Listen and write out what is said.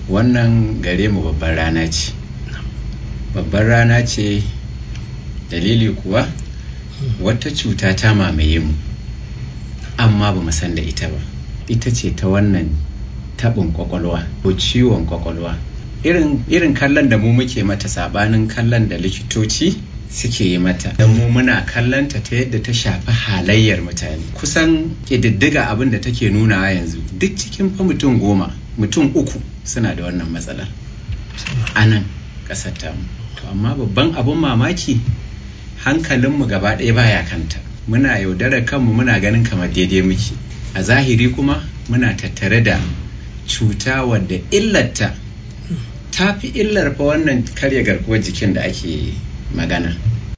wannan gare mu babbar rana ce babbar rana ce dalili kuwa wata cuta ta mamaye mu amma ba mu san da ita ba ita ce ta wannan taɓin kwakwalwa ko ciwon kwakwalwa irin, irin kallon da mu muke mata sabanin kallon da likitoci suke yi mata don mu muna kallonta ta yadda ta shafi halayyar mutane kusan ƙididdiga abin da take nunawa yanzu duk cikin fa mutum goma mutum uku suna da wannan matsalar a nan ƙasar tamu to amma babban abin mamaki hankalinmu gaba ɗaya baya kanta muna yaudarar kanmu muna ganin kamar daidai muke a zahiri kuma muna tattare da cuta wadda illarta ta fi illar fa wannan karya garkuwar jikin da ake magana